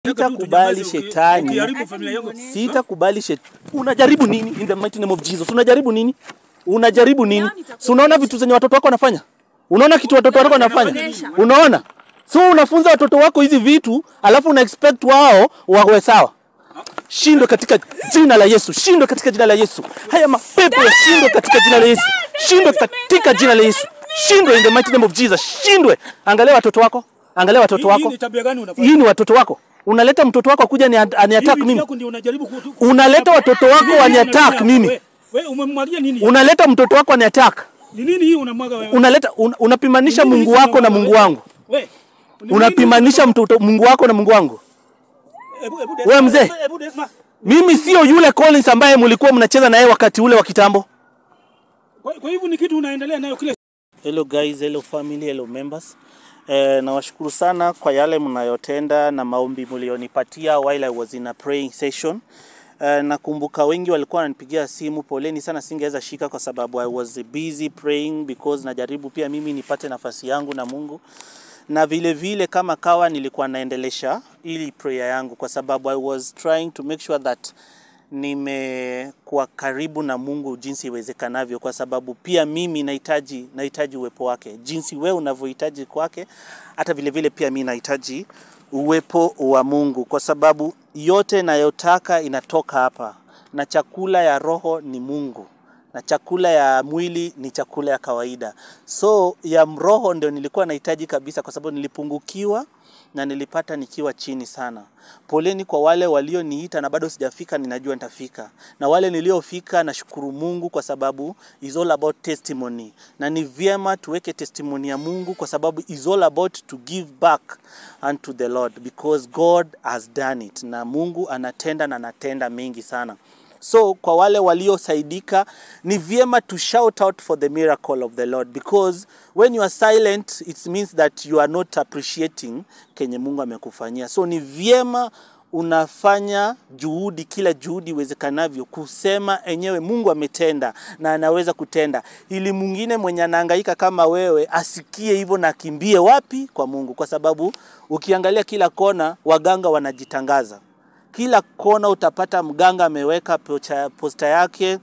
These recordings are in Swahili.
Sitakubali shetani. Ukiharibu familia yangu. Sitakubali shetani. Unajaribu nini in the mighty name of Jesus? Unajaribu nini? Unajaribu nini? Si unaona vitu zenye watoto wako wanafanya? Unaona kitu watoto wako wanafanya? Unaona? So unafunza watoto wako hizi vitu, alafu una expect wao wawe sawa. Shindwe katika jina la Yesu. Shindwe katika jina la Yesu. Haya mapepo yashindwe katika jina la Yesu. Shindwe katika jina la Yesu. Shindwe in the mighty name of Jesus. Shindwe. Angalia watoto wako. Angalia watoto Hii- hii wako. ni tabia gani unafanya? Hii ni watoto wako. Unaleta mtoto wako akuja ni aniattack Hii mimi. yako ndio unajaribu ku- Unaleta watoto wako Nini hii waniattack unamwaga? mimi. We- We umemwagia nini? Unaleta mtoto wako aniattack. Ni nini hii unamwaga wewe? Unaleta un, unapimanisha Nini Mungu hizi wako na unamwaga Mungu wewe? wangu. We. ni Unapimanisha nini? mtoto Mungu wako na Mungu wangu. Hebu- hebu Wewe Desma, mzee. hebu- hebu Desma. Mimi sio yule Collins ambaye mlikuwa mnacheza na yeye wakati ule wa kitambo. Kwa kwa hivyo ni kitu unaendelea nayo kile Hello guys, hello family, hello members. Eh, nawashukuru sana kwa yale mnayotenda na maombi mlionipatia while I was in a praying session. Eh, nakumbuka wengi walikuwa wananipigia simu, poleni sana, singeweza shika kwa sababu I was busy praying because najaribu pia mimi nipate nafasi yangu na Mungu na vile vile kama kawa nilikuwa naendelesha ili prayer yangu kwa sababu I was trying to make sure that nimekuwa karibu na Mungu jinsi iwezekanavyo, kwa sababu pia mimi nahitaji nahitaji uwepo wake, jinsi wewe unavyohitaji kwake, hata vile vile pia mimi nahitaji uwepo wa Mungu, kwa sababu yote nayotaka inatoka hapa, na chakula ya roho ni Mungu na chakula ya mwili ni chakula ya kawaida. So ya roho ndio nilikuwa nahitaji kabisa, kwa sababu nilipungukiwa na nilipata nikiwa chini sana. Poleni kwa wale walioniita na bado sijafika, ninajua nitafika, na wale niliofika, nashukuru Mungu kwa sababu is all about testimony, na ni vyema tuweke testimony ya Mungu kwa sababu is all about to give back unto the Lord because God has done it, na Mungu anatenda na anatenda mengi sana. So kwa wale waliosaidika ni vyema to shout out for the miracle of the Lord because when you are silent it means that you are not appreciating kenye Mungu amekufanyia. So ni vyema unafanya juhudi, kila juhudi iwezekanavyo kusema enyewe Mungu ametenda na anaweza kutenda, ili mwingine mwenye anahangaika kama wewe asikie hivyo na akimbie wapi? Kwa Mungu, kwa sababu ukiangalia kila kona waganga wanajitangaza kila kona utapata mganga ameweka pocha- posta yake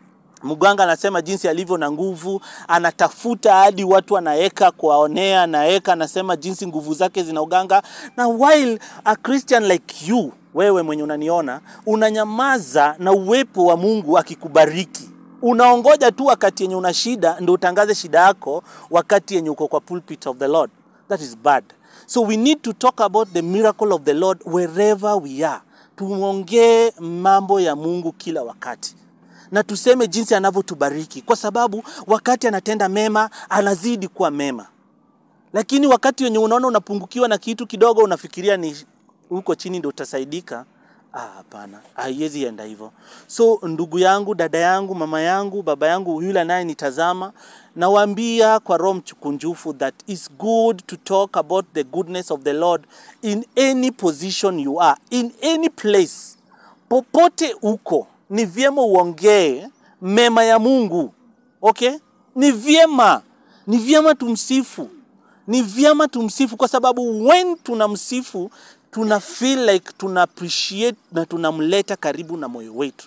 mganga anasema jinsi alivyo na nguvu, anatafuta hadi watu anaweka kuwaonea, anaweka anasema jinsi nguvu zake zina uganga. Na while a Christian like you, wewe mwenye unaniona, unanyamaza na uwepo wa Mungu akikubariki unaongoja tu wakati yenye una shida ndio utangaze shida yako wakati yenye uko kwa pulpit of the Lord. That is bad. So we need to talk about the miracle of the Lord wherever we are. Tuongee mambo ya Mungu kila wakati na tuseme jinsi anavyotubariki, kwa sababu wakati anatenda mema anazidi kuwa mema, lakini wakati wenye unaona unapungukiwa na kitu kidogo, unafikiria ni huko chini ndio utasaidika. Ah, hapana, haiwezi enda hivyo. So ndugu yangu, dada yangu, mama yangu, baba yangu, yule anayenitazama, nawaambia kwa roho mchukunjufu that is good to talk about the goodness of the Lord in any position you are, in any place popote uko, ni vyema uongee mema ya Mungu. Okay, ni vyema, ni vyema tumsifu, ni vyema tumsifu, kwa sababu when tunamsifu tuna feel like tuna appreciate na tunamleta karibu na moyo wetu.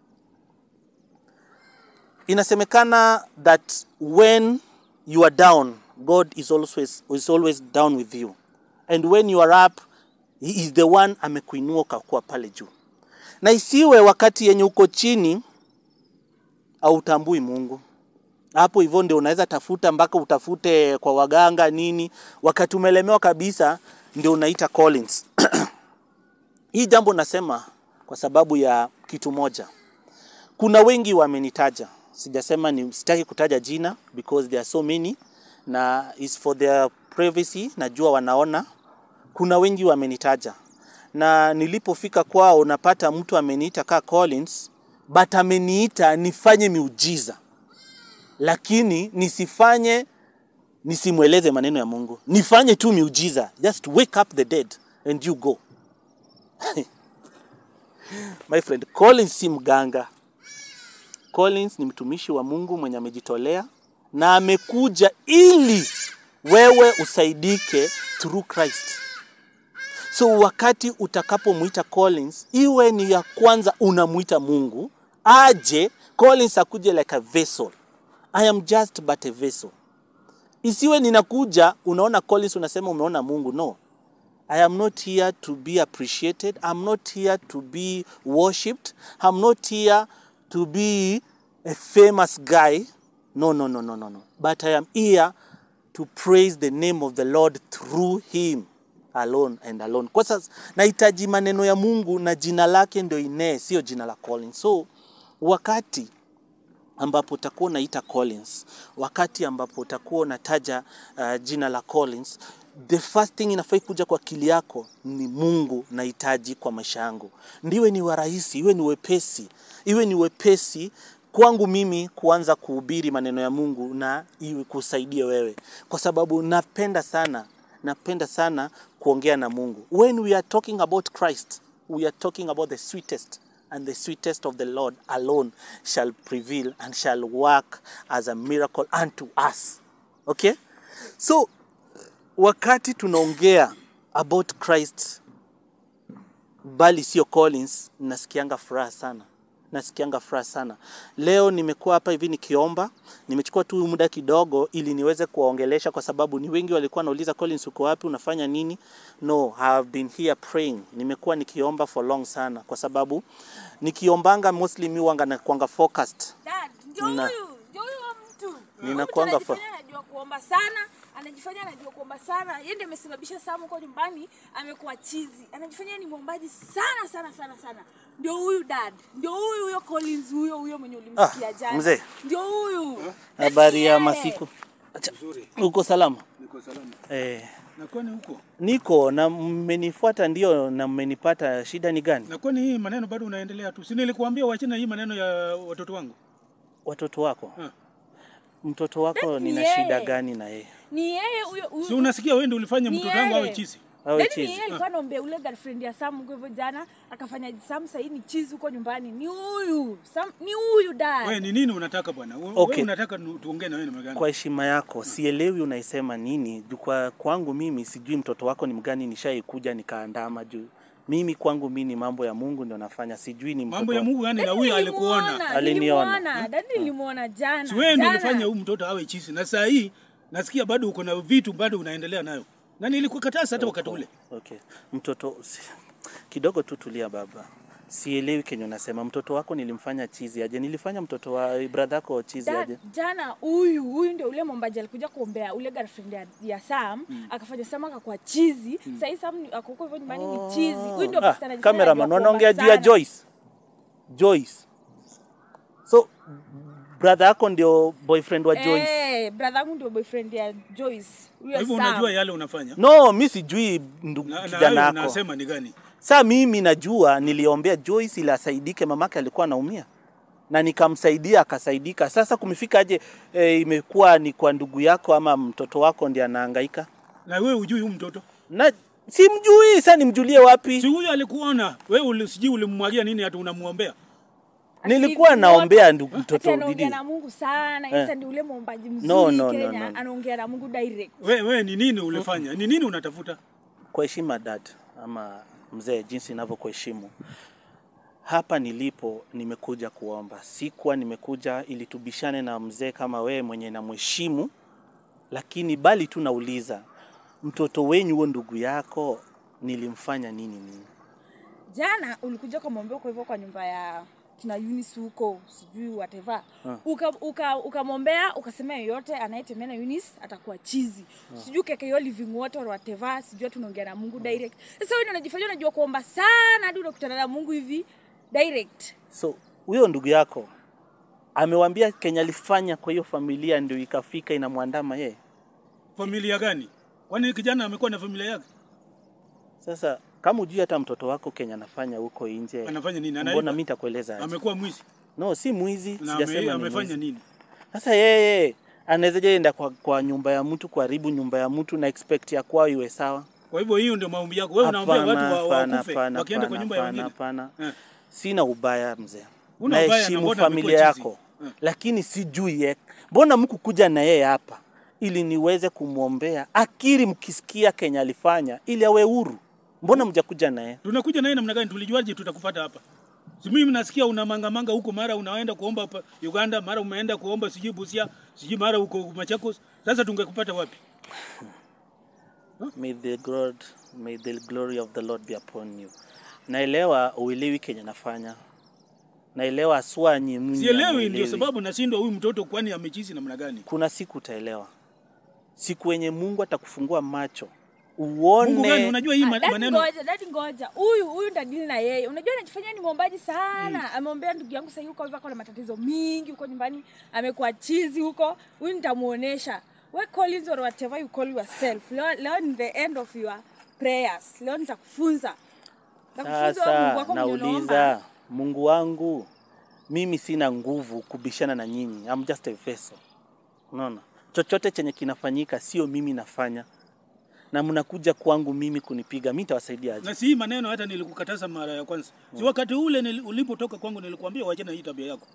Inasemekana that when you are down, God is always, is always down with you, and when you are up, he is the one amekuinua ukakuwa pale juu na isiwe wakati yenye uko chini hautambui Mungu. Hapo hivyo ndio unaweza tafuta mpaka utafute kwa waganga nini, wakati umelemewa kabisa ndio unaita Collins. Hii jambo nasema kwa sababu ya kitu moja. Kuna wengi wamenitaja, sijasema ni sitaki kutaja jina because there are so many na is for their privacy, najua wanaona. Kuna wengi wamenitaja na nilipofika kwao napata mtu ameniita ka Collins, but ameniita nifanye miujiza, lakini nisifanye nisimweleze maneno ya Mungu, nifanye tu miujiza, just wake up the dead and you go. My friend, Collins si mganga. Collins ni mtumishi wa Mungu mwenye amejitolea na amekuja ili wewe usaidike through Christ. So wakati utakapomwita Collins, iwe ni ya kwanza unamwita Mungu aje, Collins akuje like a vessel. I am just but a vessel. Isiwe ninakuja unaona Collins unasema umeona Mungu. No, I am not here to be appreciated. I'm not here to be worshipped. I'm not here to be a famous guy. No, no, no, no, no, no. But I am here to praise the name of the Lord through him alone and alone. Kwa sasa nahitaji maneno ya Mungu na jina lake ndio inee, sio jina la Collins. So wakati ambapo utakuwa unaita Collins, wakati ambapo utakuwa unataja uh, jina la Collins, the first thing inafai kuja kwa akili yako ni Mungu nahitaji kwa maisha yangu. Ndiwe ni wa rahisi, iwe ni wepesi, iwe ni wepesi kwangu mimi kuanza kuhubiri maneno ya Mungu na iwe kusaidia wewe, kwa sababu napenda sana napenda sana kuongea na Mungu. When we are talking about Christ, we are talking about the sweetest and the sweetest of the Lord alone shall prevail and shall work as a miracle unto us. Okay? So wakati tunaongea about Christ bali sio Collins, nasikianga furaha sana nasikianga furaha sana. Leo nimekuwa hapa hivi nikiomba, nimechukua tu muda kidogo ili niweze kuwaongelesha, kwa sababu ni wengi walikuwa wanauliza Collins, uko wapi, unafanya nini? No, I have been here praying. Nimekuwa nikiomba for long sana, kwa sababu nikiombanga mostly mi wanga nakuanga focused Dad, ndio Na- huyu, ndio huyu wa mtu. Ninakuanga Mtu anajifanya anajua kuomba sana, anajifanya anajua kuomba sana. Yeye ndiye amesababisha Sam huko nyumbani amekuwa chizi. Anajifanya ni mwombaji sana sana sana sana. Ndio huyu dad. Ndio huyu huyo Collins huyo huyo mwenye ulimsikia Ah, jana. mzee. Ndio huyu. habari ya Yeye. masiku. Acha, Nzuri. uko salama? Niko salama. Eh, Na kwani huko? niko na mmenifuata ndio na mmenipata. Shida ni gani? Na kwani hii maneno bado unaendelea tu? Si nilikuambia uachane hii maneno ya watoto wangu? Watoto wako, Ah. mtoto wako Ni nina yeye. shida gani na yeye? Ni yeye huyo huyo. Si unasikia wewe ndio ulifanya Ni mtoto wangu awe yeye. chizi? Awe Then ni chizi. yeye alikuwa anaombea ule girlfriend ya Sam huko hivyo jana, akafanya Sam sasa ni chizi huko nyumbani. Ni huyu. Sam ni huyu dad. Wewe ni nini unataka bwana? Wewe Okay. unataka nu- tuongee na wewe namna gani? Kwa heshima yako, sielewi unaisema nini. Juu Kwa kwangu mimi sijui mtoto wako ni mgani, nishaikuja nikaandama juu mimi kwangu mimi ni mambo ya Mungu ndio nafanya, sijui ni mtoto Mambo ya wa- Mungu yani na Dad huyu nilimuona, alikuona. Aliniona. nilimuona. Dad nilimuona jana. Si wewe ndio jana. ulifanya huyu mtoto awe chizi. Na saa hii nasikia bado uko na vitu bado unaendelea nayo. Na nilikukataza hata wakati ule. Okay. Mtoto si- kidogo tu tulia baba. Sielewi kenye unasema. Mtoto wako nilimfanya chizi aje? Nilifanya mtoto wa brother yako chizi Dad, aje? jana huyu huyu ndio ule mwombaji alikuja kuombea ule girlfriend ya, ya Sam akafanya Sam akakuwa chizi. Sasa hii Sam ni- ako huko hivyo nyumbani ni chizi. Huyu ndio Ah, pastor anajifanya cameraman anajua wanaongea kuomba juu ya sana. Joyce. Joyce. So brother yako ndio boyfriend wa Joyce. Eh, brother yangu ndio boyfriend ya Joyce. Huyo Kwa hivyo Sam. unajua yale unafanya. No, mi sijui ndugu Na, na kijana wewe yako. unasema ni gani? Saa mimi najua niliombea Joyce ili asaidike, mamake alikuwa anaumia na nikamsaidia akasaidika. Sasa kumefika aje e, imekuwa ni kwa ndugu yako ama mtoto wako ndiye anahangaika? Na wewe hujui huyu mtoto? Na simjui, sasa nimjulie wapi? Si huyu alikuona. Wewe uli- sijui ulimmwagia nini hata unamuombea. Nilikuwa Ati naombea wote- ndugu ati mtoto anaongea Didi. na Mungu sana. Eh. Sasa ndio ule mwombaji mzuri No, no, no, Kenya. no, no. Anaongea na Mungu direct. Wewe wewe ni nini ulifanya? Ni nini unatafuta? Kwa heshima dad ama mzee, jinsi ninavyokuheshimu hapa nilipo, nimekuja kuomba. Sikuwa nimekuja ili tubishane na mzee kama wewe mwenye namheshimu, lakini bali tu nauliza mtoto wenyu huo ndugu yako nilimfanya nini nini? Jana ulikuja kumwombea kwa hivyo kwa nyumba ya kina Eunice huko sijui whatever. Uka uka ukamwombea ukasema yoyote anayetembea na Eunice atakuwa chizi. Sijui keke hiyo living water or whatever, sijui tunaongea na Mungu direct. Sasa wewe ndio unajifanya unajua kuomba sana hadi unakutana na Mungu hivi direct. So huyo ndugu yako amewambia Kenya alifanya kwa hiyo familia ndio ikafika inamwandama yeye. Familia gani? Kwani kijana amekuwa na familia yake? Sasa kama ujui hata mtoto wako Kenya anafanya huko nje, Anafanya nini? mbona Anaiba? mimi nitakueleza aje? Amekuwa mwizi. No, si mwizi, Na sijasema ame, ni amefanya mwizi. nini? Sasa yeye anawezaje enda kwa, kwa nyumba ya mtu kuharibu nyumba ya mtu na expect ya kwao iwe sawa? Kwa hivyo hiyo ndio maombi yako. Wewe unaombea watu wa, hapana, wakufe hapana, wakienda kwa hapana, nyumba ya hapana, wengine. hapana. Eh. Sina ubaya mzee, Huna ubaya na naheshimu mbona familia amekuwa chizi? yako Eh. lakini sijui ye, mbona mkukuja na yeye hapa ili niweze kumwombea akiri, mkisikia Kenya alifanya ili awe huru, mbona mjakuja naye Tunakuja naye namna gani? Tulijuaje tutakupata hapa? Si mimi nasikia una mangamanga huko, mara unaenda kuomba hapa Uganda, mara umeenda kuomba sijui Busia, sijui mara huko Machakos. Sasa tungekupata wapi? may the, God, may the glory of the lord be upon you naelewa uelewi kenye nafanya naelewa aswa nyinyi Sielewi, ndio hamuelewi. sababu nashindwa huyu mtoto, kwani amechizi namna gani? kuna siku utaelewa siku wenye mungu atakufungua macho Mungu gani? uone Unajua hii Ah, ma- dadi maneno ngoja, dadi ngoja. Huyu huyu ndadili na yeye. Unajua anajifanyia ni mwombaji sana. Ameombea ndugu yangu sasa huko hivyo ako na matatizo mingi huko nyumbani. Amekuwa chizi huko. Huyu nitamuonesha. We Collins or whatever you call yourself. Leo, leo ni the end of your prayers. Leo nitakufunza. Nitakufunza wewe Mungu sasa wako mwenye unaomba. nauliza mungu wangu mimi sina nguvu kubishana na nyinyi I'm just a vessel unaona chochote chenye kinafanyika sio mimi nafanya na mnakuja kwangu mimi kunipiga mi nitawasaidia aje na si hii maneno hata nilikukataza mara ya kwanza. Si wakati ule nili- ulipotoka kwangu nilikwambia uachane na hii tabia yako.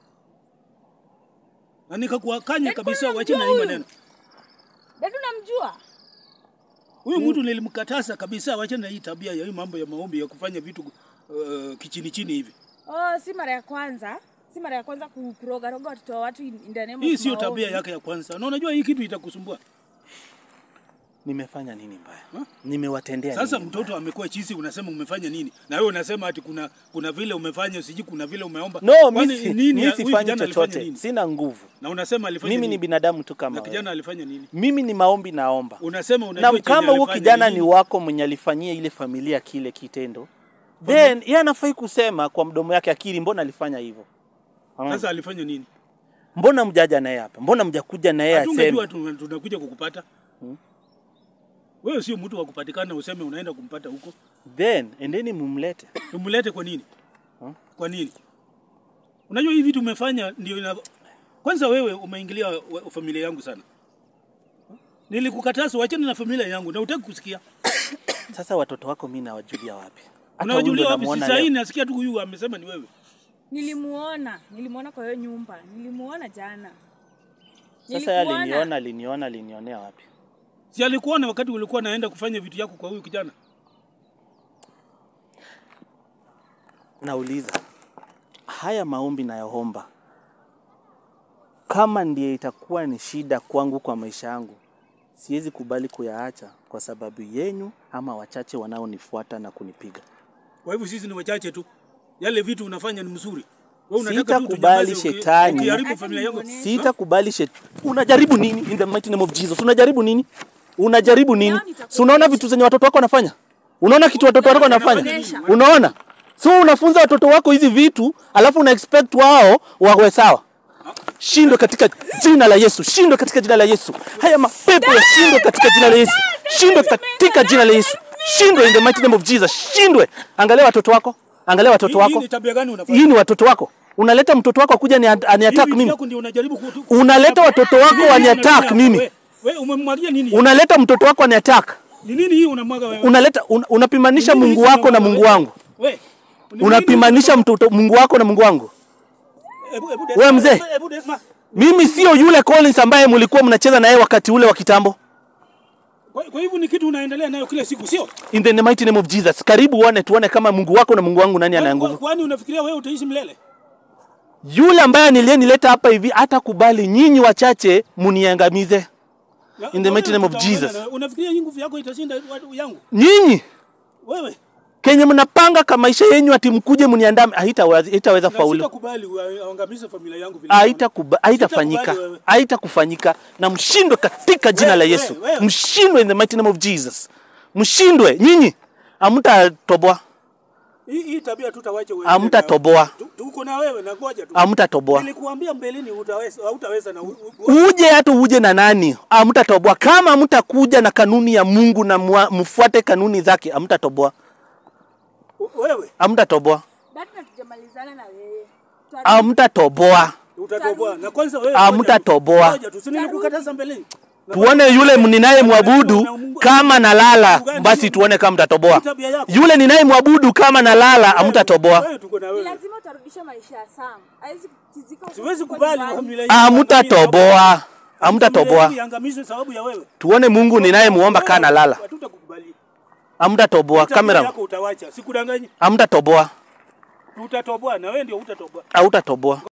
Na nikakuakanya Eh, kabisa kwani uachane na hii unamjua maneno. Dadi unamjua? Huyu mtu nilimkataza kabisa uachane na hii tabia ya hii mambo ya maombi ya kufanya vitu uh, kichini chini hivi. Oh, si mara ya kwanza. Si mara ya kwanza ku- kurogaroga watoto wa watu in in the name Hii of sio maombi. tabia yake ya kwanza. Na unajua hii kitu itakusumbua. nimefanya nini mbaya Huh? nimewatendea Sasa nini mtoto amekuwa chizi, unasema umefanya nini? Na wewe unasema ati kuna kuna vile umefanya, siji kuna vile umeomba. no Kwani mi si- nini mi huyu sifanyi kijana alifanya chochote nini? sina nguvu Na unasema alifanya mimi nini? ni binadamu tu na kama kijana wewe. alifanya nini? mimi ni maombi naomba Unasema unajua na chenye kama huo alifanya kijana ni nini? wako mwenye alifanyia ile familia kile kitendo then yeye anafai kusema kwa mdomo yake akili mbona alifanya hivyo Hmm. Sasa alifanya nini? mbona mjaja naye hapa mbona mjakuja naye Hatungejua aseme tu- tunakuja kukupata. Wewe sio mtu wa kupatikana useme unaenda kumpata huko. then endeni mumlete Tumlete kwa nini? Kwa nini? Unajua hivi vitu umefanya ndio ina... Kwanza wewe umeingilia wa- familia yangu sana. Nilikukataza uachane na familia yangu na utaki kusikia. sasa watoto wako mi nawajulia wapi Hata huyu Unawajulia ndo wapi? Si namuona saa hii leo. nasikia tu huyu amesema ni wewe. Nilimuona, nilimuona kwa hiyo nyumba, nilimuona jana. sasa yeye Nilikuona. aliniona aliniona alinionea wapi Si alikuona wakati ulikuwa naenda kufanya vitu yako kwa huyu kijana? nauliza haya maombi nayoomba kama ndiye itakuwa ni shida kwangu kwa maisha yangu siwezi kubali kuyaacha kwa sababu yenyu ama wachache wanaonifuata na kunipiga Kwa hivyo sisi ni wachache tu. Yale vitu unafanya ni mzuri. Wewe unataka tu Sitakubali tunyamaze uki- shetani. ukiharibu Hata familia yangu. nimuoneshe. sitakubali shet unajaribu nini in the mighty name of Jesus unajaribu nini unajaribu nini Leo nitakuonyesha. si unaona vitu zenye watoto wako wanafanya unaona kitu watoto wako wanafanya nitakuonyesha. unaona so unafunza watoto wako hizi vitu alafu una expect wao wawe sawa shindwe katika jina la Yesu shindwe katika jina la Yesu haya mapepo ya shindwe katika jina la Yesu shindwe katika jina la Yesu shindwe in the mighty name of Jesus shindwe angalia watoto wako angalia watoto Hii- Hii wako ni tabia gani unafanya? hii ni watoto wako unaleta mtoto wako akuja ni Hii aniattack vitu mimi yako ndio unajaribu kutu- unaleta watoto wako Nini waniattack unafanya mimi hapa? Wewe umemwagia nini? unaleta mtoto wako waniattack Ni nini hii unamwaga wewe? unaleta un, unapimanisha Nini Mungu hizi wako na unamwaga Mungu wewe? wangu Wewe. Ni nini unapimanisha hizi mtoto Mungu wako na Mungu wangu unamwaga? Hebu- hebu Wewe Desma, mzee. hebu- hebu Desma. mimi sio yule Collins ambaye mlikuwa mnacheza na yeye wakati ule wa kitambo Kwa kwa hivyo ni kitu unaendelea nayo kila siku sio? in the mighty name of Jesus karibu uone tuone kama Mungu wako na Mungu wangu nani ana Kwa- nguvu Kwani unafikiria wewe utaishi milele? yule ambaye niliyenileta hapa hivi hata kubali nyinyi wachache muniangamize Na- In the mighty wewe name of tutaongea Jesus. na- Unafikiria hii nguvu yako itashinda watu yangu? nyinyi Wewe. kenye mnapanga ka maisha yenyu ati mkuje mniandame haitaweza haitaweza Na faulu sitakubali uangamize familia yangu vile. haitakuba- haitafanyika Sitakubali wewe. haitakufanyika na mshindwe katika jina la Wewe, Yesu wewe, wewe. mshindwe in the mighty name of Jesus mshindwe nyinyi amtatoboa Hii hii tabia tutawacha wewe. Hamtatoboa. Tu- Tuko na wewe na ngoja tu. amtatoboa Nilikuambia mbeleni utaweza hautaweza na u- u- uje hata uje na nani amtatoboa kama mtakuja na kanuni ya Mungu na mwa- mfuate kanuni zake amtatoboa u- wewe amtatoboa Dadi na tujamalizana na wewe. Tutarudi. amtatoboa utatoboa. Na kwanza wewe Hamtatoboa. Ngoja tu. Si nilikukataza mbeleni. Na tuone yule ninaye mwabudu kama nalala basi tuone kama mtatoboa tabia yako. yule ninaye mwabudu kama nalala amtatoboa Wewe tuko na Ni wewe. lazima utarudisha maisha ya Sam. Haiwezi kutizika huko Siwezi huko kubali nyumbani. familia yangu amtatoboa Familia amtatoboa yangu iangamizwe sababu ya wewe. tuone Mungu ninayemuomba kaa nalala Hatutakukubali. Hamtatoboa Tabia kamera, yako utawacha, sikudanganyi. hamtatoboa, Utatoboa na wewe ndio utatoboa. hautatoboa.